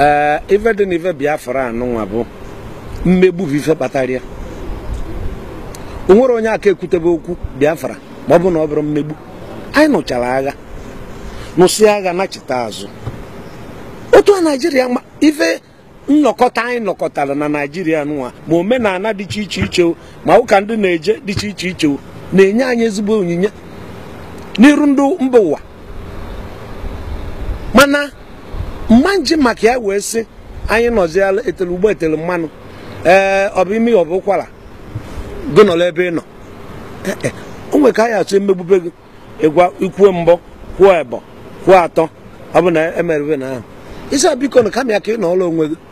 ee ife dị n'ife biafra anụnwa bụ mmegbu bụ ife kpatara ya o nwere onye aka ekwutebe okwu biafra ma ọ bụ na ọ bụrụ mmegbu anyị nụchara agha nụsị agha nachita azụ otu a naijiria ma ife nnọkọta anyị nọkọtara na naijiria nụwa ma omenala dị iche iche iche o, ma ụka ndị na-eje dị iche iche iche o, na-enye anyị ezigbo onyinye n'iru ndị mba ụwa mana mma nji maka ya wee sị anyị nọziala etele ugbo etele mmanụ ee ọ bụ imi ọ bụ ụkwara gị nọrọ ebe ị nọ Ee, e, o nwere ka anyị atụ emegbube gị ịgwa ikwuo mbọ kwuo ebo kwuo atọ ọ bụ na emerebe na ahụ isi a biko na kama ya ka ị nọọrọ onwe gị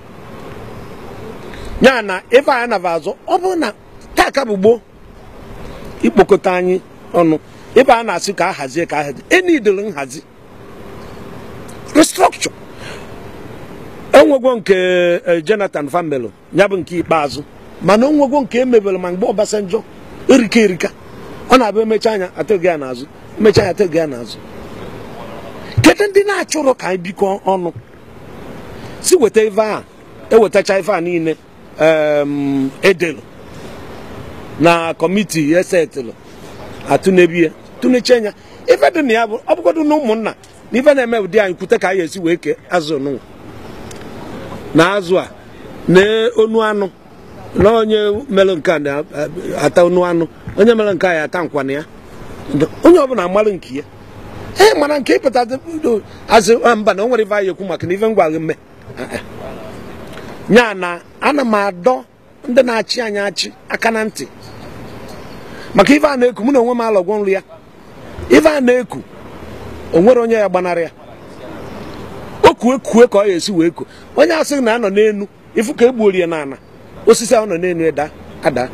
ya na ife anyị naba azụ ọ bụrụ na taa ka bụ gboo ikpokọta anyị ọnụ ife a na-asị ka a hazie ka a hazie enidere nhazi restructure enwegwo nke eh, Jonathan Famelo ya bụ nke ikpeazụ mana onwegwo nke emebere ma mgbe Obasanjo erika erika ọ na-abụ emecha anya atụghị ya n'azụ emecha anya atụghị ya n'azụ kedu ndị na-achọrọ ka anyị bikọ ọnụ si weta ife a ewetacha ife a niile em, edelu na kọmiti esetụlụ atụnebie tụneche anya ife dị na ya bụ ọ bụgodu na ụmụnna na ife na-eme ụdị anyị kwute ka anyị esi wee kee azụ nụnwa na azụ a na onu anụ na onye mere nke a na-ata onu anụ onye mere nke a ya ata nkwana ya onye ọbụla amalụ nke ya ee mana nke ịpụta azụ mba na o nwere ife anyị ekwu maka na ife ngwa gị mme nya na ana m adọ ndị na-achị anyị achị aka na ntị maka ife a na-eku mụ na onwe m alọgwọ nri ya ife a na-eku o nwere onye ya gbanarị ya o kue kue ka ọ ya esi wee ku onye asị na anọ n'enu ifu ka egbuorie n'ala osisi ahụ nọ n'enu ịda ada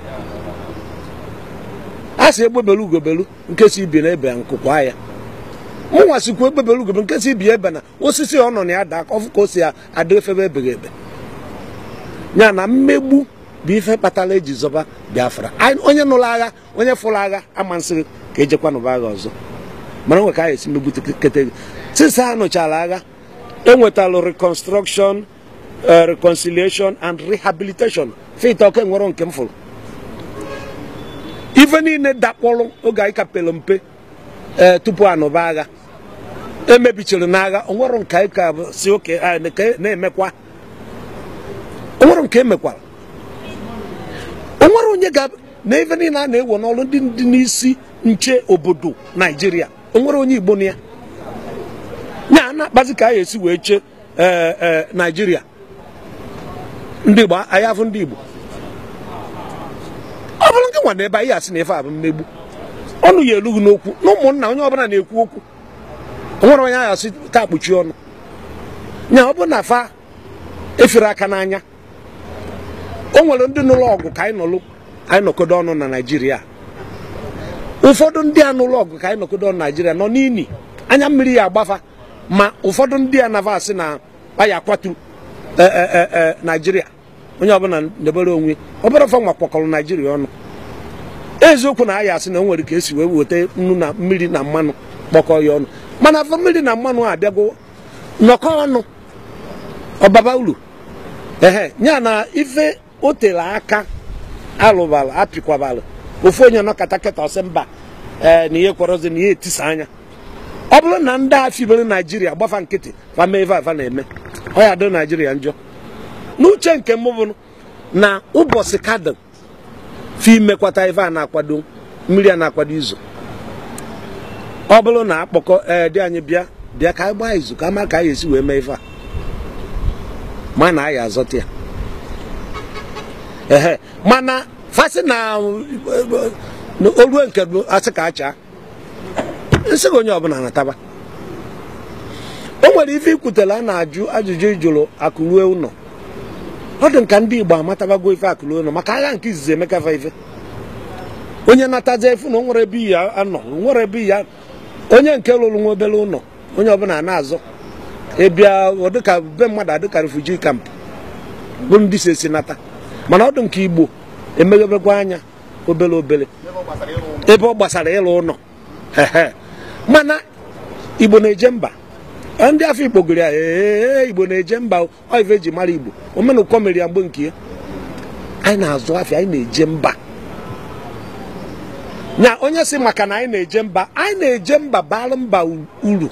a sị egbebelu ugobelu nke si ibi na ebe nkụkwa ya mụnwa sikwa egbebelu ugobelu nke si ibi ebe na osisi ọ nọ na ya daa ka ọfụ ka o si ada efebe ebeghị ebe ya na mmegbu bụ ife kpatara eji zọba biafra Anyị- onye nụrụ agha onye fụrụ agha ama nsị ka ejekwa nụba agha ọzọ mana nwe ka a esi megbu kete since ha nụchara agha enwetalụ reconstruction eh, reconciliation and rehabilitation fita ọka nwere nke m fụrụ ife niile dakpọrọ oge anyị kapelu mpe ee tupu anụba agha emebichiri n'agha onwero nke anyị ka bụ si oke a na- ka na-emekwa onwero nke emekwara onwere onye ga na ife niile a na-ewo n'ọrụ ndị dị n'isi nche obodo naijiria onwere onye igbo na ya ya na-akpazi ka anyị esi wee chee ee ee naijiria ndị igbo anyị afụ ndị igbo ọ bụrụ nke nwa na ebe anyị asị na ife a bụ mmegbu ọnụ ya elughị n'okwu na ụmụnna onye ọbụla na-ekwu okwu o nwere onye anyị asị taa kpuchi ọnụ nya ọ bụrụ na fa efere aka n'anya o nwere ndị nụlụ ọgụ ka anyị nụlụ anyị nọkodo ọnụ na naijiria ụfọdụ ndị a nụlụ ọgụ ka anyị nọkodo ọnụ na naijiria nọ n'ini anya mmiri ya agbafa ma ụfọdụ ndị a nafa asị na aya kwatu e, e, e, e, naijiria onye ọbụla debere onwe obere ọfọ nwa kpọkọrọ naijiria ọnụ eziokwu na aya asị na o nwere ka esi wee weta nnu na mmiri na mmanụ kpọkọ ya ọnụ mana afọ mmiri na mmanụ a abịago nnọkọ ọnụ ọbaba uru ehe ya na ife o tere aka alụbala apịkwabala ofu onye nọkọta kịta ọsị mba ee na ihe kwọrọzi na ihe etisa anya ọ bụrụ na ndị a fibere naijiria gbafa nkịtị fama eve afa na-eme ọ ya dị naijiria njọ n'uche nke m bụ na ụbọchị kadị fi mekwata ife a na-akwado mmiri a na-akwado izu ọ bụrụ na akpọkọ ee dị anyị bịa bịa ka anyị gbaa izu ka ama ka anyị esi wee mee ife a ma na anyị azọta ya ehe mana fasị na na olue nke bụ asị ka achaa nsị gị onye ọbụla nataba o nwere ife ikwutere a na-ajụ ajụjụ ịjụrụ akụrue ụlọ ọ dị nka ndị igbo amatabago ife akụrue ụlọ maka agha nke izizi emekafa ife onye natazi efu na o nwere ebe ya anọ o nwere ebe ya onye nke lụrụ nwa obere ụlọ onye ọbụla na-azọ ịbịa ọ dịka be mmadụ adịka refuji kamp bụ ndị si esi nata mana ọ dị nke igbo emeghebekwa anya obere obere ebe ọ gbasara ịlụ ụlọ ehe mana igbo na-eje mba ndị afọ igbo gụrụ ya ee igbo na-eje mba ọ ife eji mara igbo omenụkọ mere ya mgbe nke ya anyị na-azụ afịa anyị na-eje mba na onye si maka na anyị na-eje mba anyị na-eje mba bara mba uru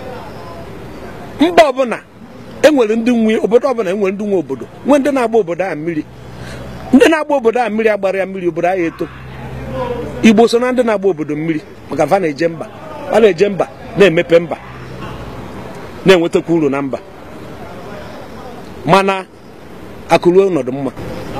mba ọbụla enwere ndị nwe obodo ọbụla enwere ndị nwe obodo nwee ndị na-agba obodo a mmiri ndị na-agba obodo a mmiri agbara ya mmiri obodo anyị eto igbo so na ndị na-agba obodo mmiri maka fa na-eje mba fa na-eje mba na-emepe mba na-enwetakwa uru na mba mana akụruo ọnọdụ mma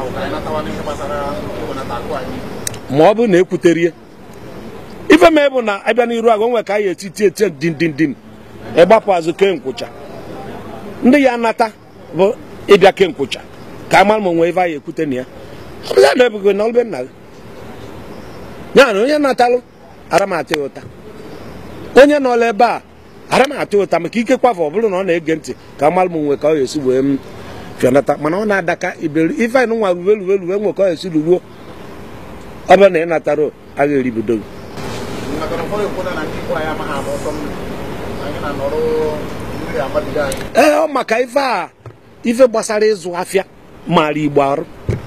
ma ọ bụrụ na ekwuterie ife mee bụ na abịa n'iru agụ nwe ka anyị etiti eti dindindin ịgbapụ azụ kee nkwụcha ndị ya nata bụ ịbịa kee nkwụcha ka amara ma onwe ife anyị ekwute na ya ọbụla na-ebugo na ọlụbe nna gị ya na onye natalụ ara m atụ ya ụta onye nọla ebe a ara m atụ ụta maka ike kwafe ọ bụrụ na ọ na-ege ntị ka amara m nwe ka ọ ga-esi wee m fịanata mana ọ na-adaka iberi ife anyị nwa ruwe ruwe ruwe nwe ka ọ ga-esi ruruo ọ bụrụ na ị natara agha eribido gị ee ọ maka ife a ife gbasara ịzụ afịa mara igbo arụ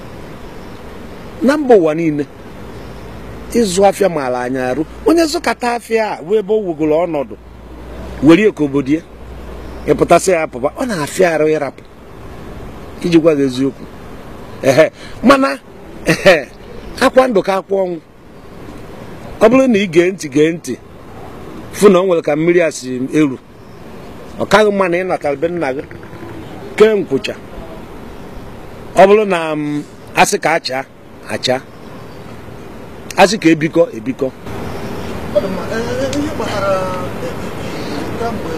na mba ụwa niile ịzụ afịa mara anyị arụ onye zụkata afịa a wee ebe o wugoro ọnọdụ were ka obodo ya ịpụtasị ya pụba ọ na-afịa arụ ịrapụ iji gwa gị eziokwu ehe mana ehe akwa ndụ ka akwa ọnwụ ọ bụrụ na ị gee ntị gee ntị fụ na ọ nwere ka mmiri a si eru ọ kaghị mma na ị natara be nna gị kee nkwụcha ọ bụrụ na m asị ka acha acha asị ka ebikọ ebikọ Ọ dị mma. Ee, ihe gbasara kamgbe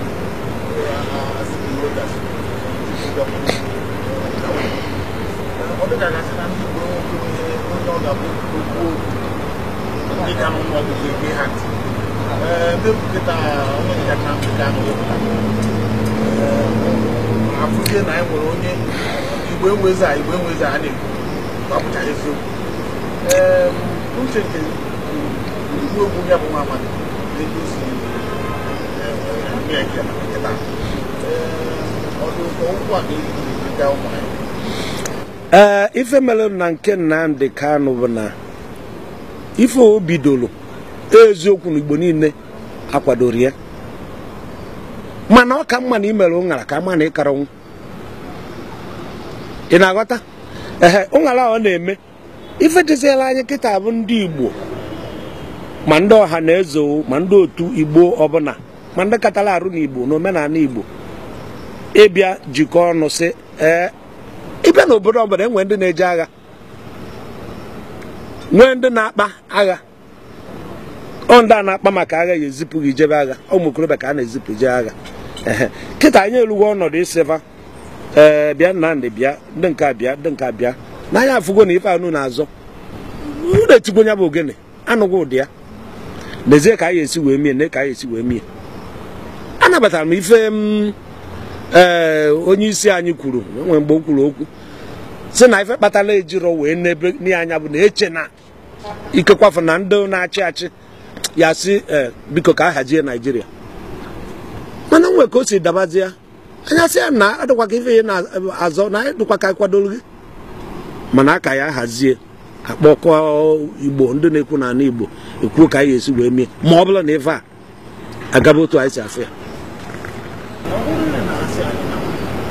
ọ dị ka gasị na ndị Igbo enweghị onye ọ ga-abụ okwu ndị ka nọ n'ọgụgụ ege ha ntị ee ndị nkịta onye nyacha nkịta ahụ epụta afụzie na anyị nwere onye igbo enwezi a igbo enwezi a na-ekwu gbapụcha eziokwu ee uche nke igbu egwu ya bụ nwa amadi ego si eme eke na nkịta ọdụ ụkwụ a ga-aga ụmụ anyị ee ife mere na nke Nnamdi Kanu bụ na ife o bidoro eziokwu na igbo niile akwadoro ya mana ọ ka mma na imere ụṅara ka mma na ịkara nwụ ị na-aghọta ehe ụṅara ọ na-eme ife dịziela anyị kịta bụ ndị igbo ma ndị ọha na eze o, ma ndị otu igbo ọbụla ma ndị katara arụ n'igbo na omenala igbo ịbịa jikọọ ọnụ sị ee ịbịa n'obodo ọbụla enwe ndị na-eje agha nwee ndị na-akpa agha ọ ndị a na-akpa maka agha ya ezipụ gị jebe agha ụmụ okorobịa ka a na-ezipụ je agha ehe kịta anyị erugo ọnọdụ ịsịfa ee bịa Nnamdị bịa ndị nke a bịa ndị nke a bịa n'anya afụgo na ife anụ na-azọ unu etigbo nya bụ ogene anụghị ụdị ya lezie ka anyị esi wee mie ne ka anyị esi wee mie anabatara m ife m ee onye isi anyị kwuru nwere mgbe o kwuru okwu si na ife kpatara ejiro wee n'ebe n'ihe anya bụ na eche na ikekwafu na ndị na-achị achị ya si ee biko ka a hazie naijiria mana nwe ka o si dabazie anya sị ya na adịkwa ka ife ya na-azọ na dịkwa ka kwadoro gị mana aka ya hazie akpọkọ igbo ndị na-ekwu n'ala igbo ekwuo ka anyị esi wee mie ma ọ bụrụ na ife a agaba otu anyị si afụ ya ọ bụrụ na na-asị anyị na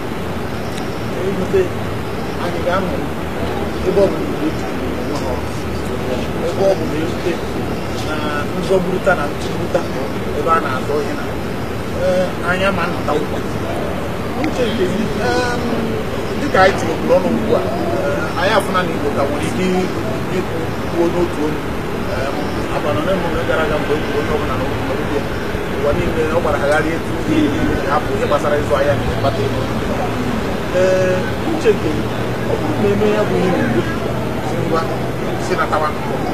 erute anyị ga-amụ ebe ọ bụ na igbo ji onwe ha ọrụ. ebe ọ bụ na erute na nzọgburuta na ntụgburuta ebe a na-azọ ihe na ee, anya ma nnọta ụkwa uche nke gị em, dịka anyị tinyekwuru ọnụ ugbu a ee, anyị afụna na igbo ka nwere ike ikwu kwuo n'otu olu Em, abalị ole emume gara aga mgbe e kwuru onye ọbụla na obi ya ụwa niile ọ gbara agharị etu hapụ ihe gbasara ịzụ ahịa na ịkpata ego ee uche nke gị, ọ bụrụ na eme ya bụ ihe n'ugbo si ngwa si natawa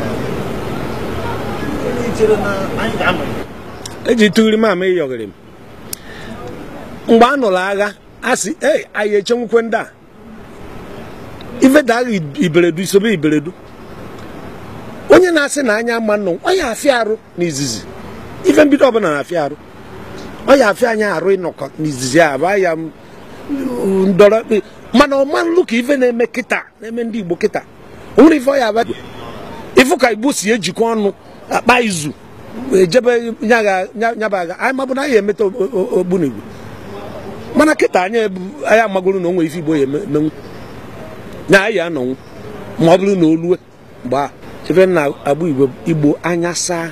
ị chere na anyị ga-anọ eji tụgiri m ama ịyọgịrị m mgbe a nụrụ agha a sị ei anyị echenwukwe ndị a ife da agha iberedu isobe iberedu onye na-asị na anya ama nnụ ọ ya afịa arụ n'izizi ife mbido ọbụla na-afịa arụ ọ ya afịa anyị arụ ịnọkọ n'izizi a bụ ya ndọrọ mana ọma nlụ ka ife na-eme kịta na-eme ndị igbo kịta o nwere ife ọ ya abịa ifu ka igbo si ejikọ ọnụ akpa izu ejebe nyabaga anyị mabụ na anyị emeta ogbunigwe mana kịta anyị anyị amagoro na o nwere ife igbo ya emenwu na anyị anọnwụ ma ọ bụrụ na o lue mgbe a chebe na agba igbo igbo anya saa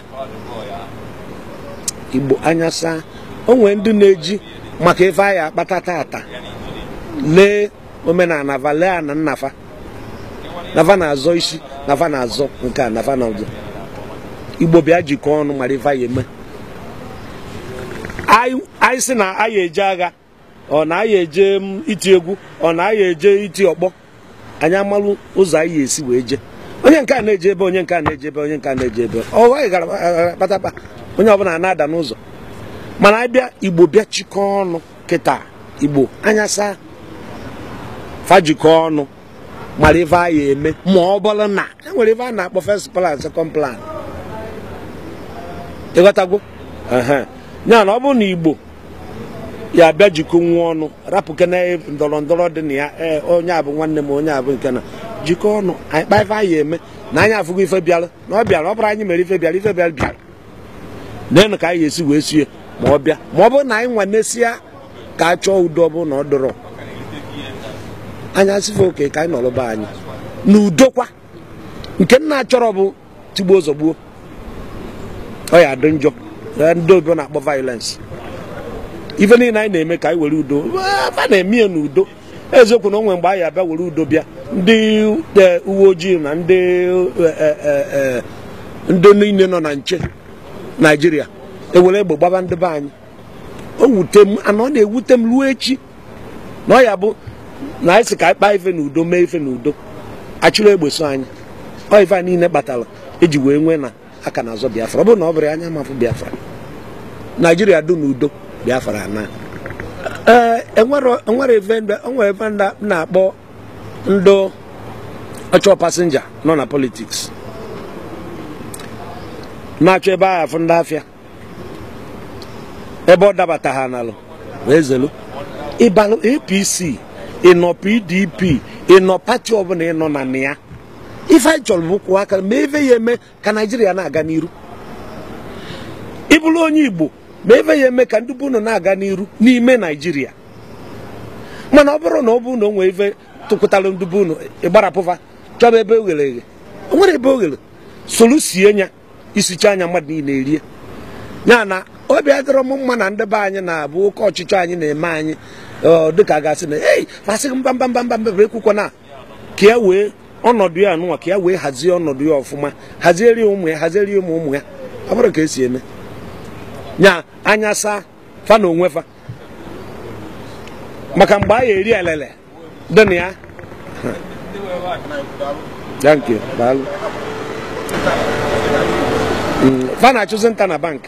igbo anya saa o nwere ndị na-eji maka ife anyị akpata tata lee omenala va lee ana nnafa nafa na-azọ isi nafa na-azọ nke a nafa na ọzọ igbo bịa jikọọ ọnụ mara ife anyị eme anyị sị na anyị eje agha ọ na anyị eje iti egwu ọ na anyị eje iti ọkpọ anyị amalụ ụzọ anyị esi wee je onye nke a na-eje ebe onye nke a na-eje ebe onye nke a na-eje ebe ọ anyị gara kpatakpa onye ọbụla na-ada n'ụzọ mana abịa igbo bịa chịkọọ ọnụ kịta igbo anya saa fajikọọ ọnụ mara ife anyị eme ma ọ bụrụ na enwere ife a na-akpọ first plan second plan ịghọtago ya na ọ bụrụ na igbo ya abịa jikọ nwa ọnụ rapụke na ndọrọ ndọrọ dị na ya ee onye abụ nwanne m onye abụ nke na jikọ ọnụ anyị kpa ife anyị eme na anyị afụgo ife bịara na ọ bịara ọ bụrụ anyị mere ife bịara ife bịara bịara nenu ka anyị esi wee sie ma ọ bịa ma ọ bụrụ na anyị nwa nesịa ka a chọọ udo ọ bụrụ na ọ dọrọ anya sife oke ka anyị nọrọba anyị n'udo kwa nke nna chọrọ bụ tigbuo zọgbuo ọ ya dị njọ ndị obodo na-akpọ violence ife niile anyị na-eme ka anyị were udo a na-eme ya n'udo eziokwu na onwe mgbe anyị abịa were udo bịa ndị uwe ojii na ndị ndị niile nọ na nche naijiria ewere egbe gbaba ndị be anyị o wute m ana ọ na-ewute m ruo echi na ọ ya bụ na anyị sị ka anyị kpaa ife n'udo mee ife n'udo achụrụ egbe so anyị ọ ife a niile kpatara eji wee nwee na aka na azọ biafra ọ bụrụ na ọ bụrụ anya mafụ biafra naijiria dụ n'udo biafra na ee enwere eve ndị na-akpọ ndị ọchọ pasenja nọ na politiks na-achọ ebe ahụ afụ ndị afịa ebe ọ dabata ha n'alụ wee zelu ịbalụ apc ịnọ pdp ịnọ pati ọbụla ịnọ na na ya ife anyị chọrọ bụ kwụọ aka ma ebe ya eme ka naijiria na-aga n'iru ịbụrụ onye igbo ma ebe ya eme ka ndị bụ unu na-aga n'iru n'ime naijiria mana ọ bụrụ na ọ bụ na o nwee ife tụkwụtara ndị bụ unu ịgbarapụfa chọba ebe oghere eghe o nwere ebe oghere solu sie nya isicha anya mmadụ niile erie ya na obi adịrọ m mma na ndị be anyị na-abụ oke ọchịchọ anyị na-eme anyị dịka a gasị na ei fasị mba mba mba mba mba ekwukwa na ka ya wee ọnọdụ ya anụnwa ka ya wee hazie ọnọdụ ya ọfụma hazieri ụmụ ya hazieri ụmụ ụmụ ya ọ bụrụ ka esi eme nya anya saa fa na onwe fa maka mgbe a ya eri elele dị na ya thank you daalụ fa na-achụzi nta na bank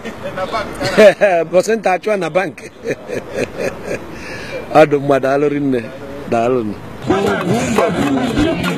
bọsị nta achụa na bank ọ dị mma daalụ rinne daalụ